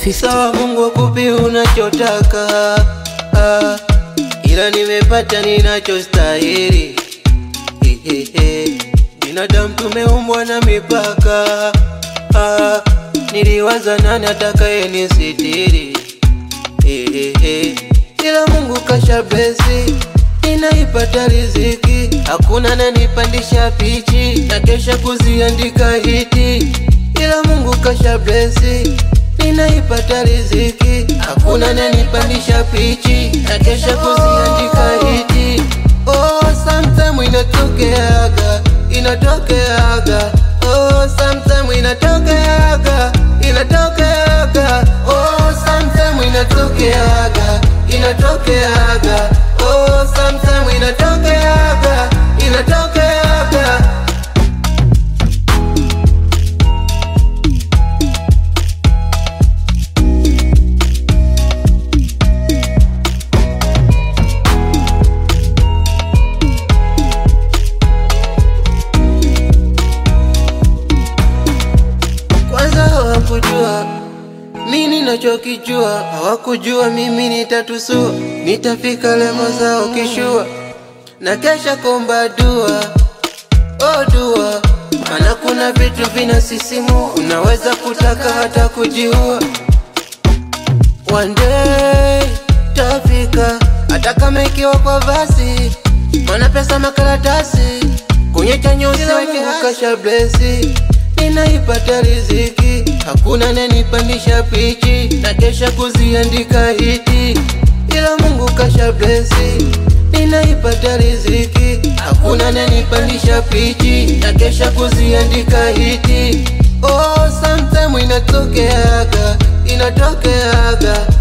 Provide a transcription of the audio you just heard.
50 Sawa, Mungu akupe unachotaka, ah, ila nimepata ninachostahili. Hehehe, binadamu tumeumbwa na mipaka, ah, niliwaza nani atakaye nisitiri. Hehehe, ila Mungu kasha blesi, ninaipata riziki, hakuna nanipandisha pichi na kesha kuziandika hiti, ila Mungu kasha blesi ninaipata riziki, hakuna nanipandisha pichi na kesha kuziandika hiti. Oh, sometime inatokeaga, inatokeaga. Oh, sometime inatokeaga, inatokeaga. Oh, sometime inatokeaga, inatokeaga. Oh, sometime inatokeaga, inatokeaga. Kwanza hawakujua mi ninachokijua, hawakujua mimi nitatusua, nitafika lemo zao kishua, na kesha komba dua, oh dua, maana kuna vitu vinasisimua, unaweza kutaka hata kujiua. One day tafika, hata kama ikiwa kwa basi, mana pesa makaratasi kwenye chanyo usiweke kasha blesi, ninaipata riziki, hakuna nanipandisha pichi na kesha kuziandika hiti, ila Mungu kasha blesi, ninaipata riziki, hakuna nanipandisha pichi na kesha kuziandika hiti. Oh, sometime inatokeaga, inatokeaga